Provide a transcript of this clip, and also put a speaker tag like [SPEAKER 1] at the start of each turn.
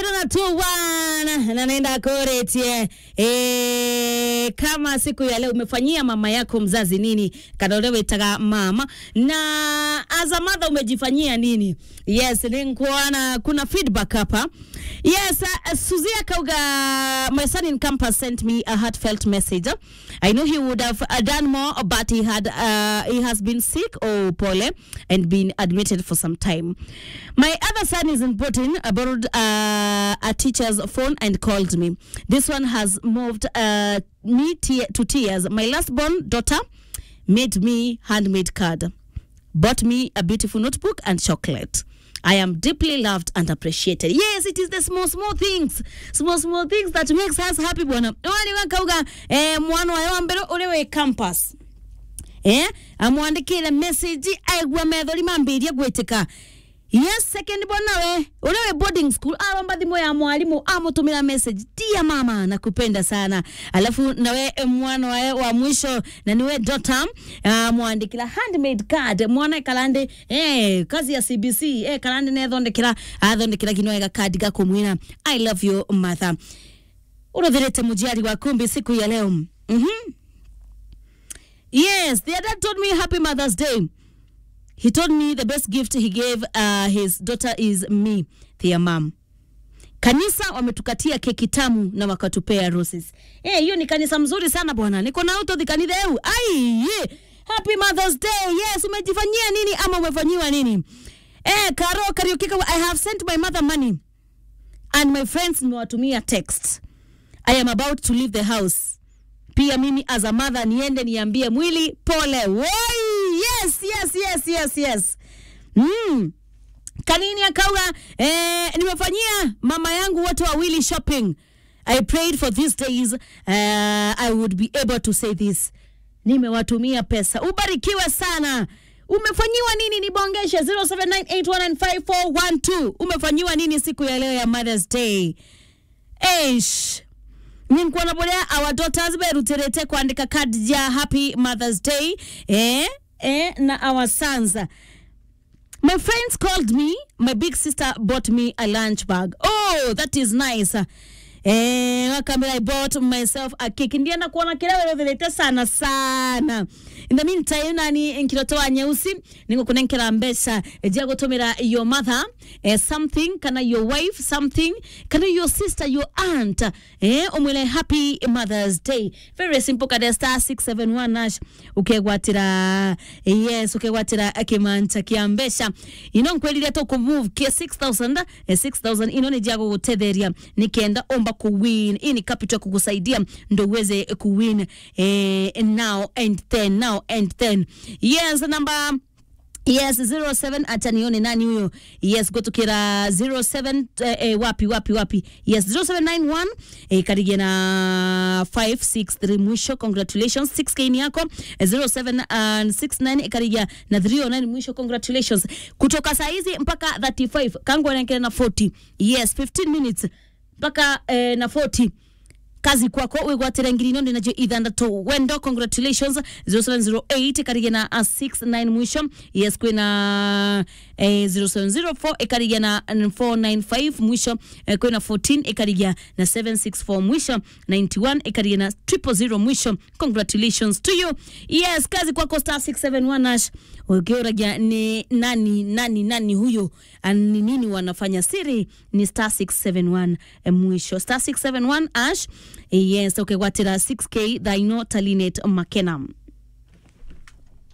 [SPEAKER 1] kirona tu bwana na naenda kuretie e, kama siku ya leo umefanyia mama yako mzazi nini kadolewetaga mama na as a mother umejifanyia nini yes ninkuona kuna feedback hapa yes uh, suzia kauga my son in campus sent me a heartfelt message i know he would have uh, done more but he had uh, he has been sick or pole and been admitted for some time my other son is in Britain I borrowed uh, a teacher's phone and called me this one has moved uh, me te- to tears my last born daughter made me handmade card bought me a beautiful notebook and chocolate. I am deeply loved and appreciated. Yes, it is the small small things, small small things that makes us happy bwana. Wani wakauga eh, mwana wa wambero ulewe campus eh amwandikire message aigua methori mambirie gwitika yes second bwana we ulewe boarding school aromba thimu ya mwalimu amutumira message tia mama nakupenda sana alafu nawe eh, mwana wae wa mwisho na niwe dota amwandikira handmade card mwana kalande eh kazi ya CBC eh kalande nethondekera athondekera kinwega kadi gakumwira i love you mother urothirite mujiari wa kumbi siku ya leo mhm mm Yes, the dad told me happy Mother's Day. He told me the best gift he gave uh, his daughter is me, their mom. Kanisa wametukatia keki tamu na wakatupea roses. Eh, hiyo ni kanisa mzuri sana bwana. Niko na auto dhikanithe eu. Ai, ye. Happy Mother's Day. Yes, umejifanyia nini ama umefanyiwa nini? Eh, Karo Kariuki, I have sent my mother money and my friends nimewatumia text. I am about to leave the house pia mimi as a mother niende niambie mwili pole woi yes yes yes yes yes mm. kanini akauga eh, nimefanyia mama yangu wote wawili shopping i prayed for these days uh, i would be able to say this nimewatumia pesa ubarikiwe sana umefanyiwa nini nibongeshe 0798195412 umefanyiwa nini siku ya leo ya mothers day Eish ninkuona boria our daughters beruterete kwandika card ya happy mothers day eh, eh, na our sons my friends called me my big sister bought me a lunch bag oh that is nice Eh, wakamera I bought myself a cake ndienda kuona kile werothirite sana sana in the meantime nani nkirotoa nyeusi ningo kunenkera mbeca ejia gutumira your mother eh, something kana your wife something kana your sister your aunt eh, umwile happy mothers day very simple kada star 671 nash ukegwatira yes ukegwatira kimanta kia mbeca ino nkweliria to kumove kia 6000 eh, 6000 ino ni jago gutetheria nikenda omba kuwin hii ni capital kukusaidia ndo uweze kuwin eh, now and then now and then yes number yes 07 acha nione nani huyo yes gotukira 07 eh, eh, wapi wapi wapi yes 0791 eh, karigia na 563 mwisho congratulations 6k ni yako eh, 0769 karigia na 309 mwisho congratulations kutoka saa hizi mpaka 35 kangu anaendelea na 40 yes 15 minutes mpaka eh, na 40 kazi kwako wigwatira ngiri ino ndinajo ithandatu wendo congratulations 0708 karigia na uh, 69 mwisho yes kwina eh, 0704 ikarigia na 495 mwisho eh, kwina 14 ikarigia na 764 mwisho 91 ikarigia na 000 mwisho congratulations to you yes kazi kwako star 671 ash ukiuragia ni nani nani nani huyo Ah, ni nini wanafanya siri ni star 671 eh, mwisho star 671 ash yes ukigwatira 6k thaino talinet makenam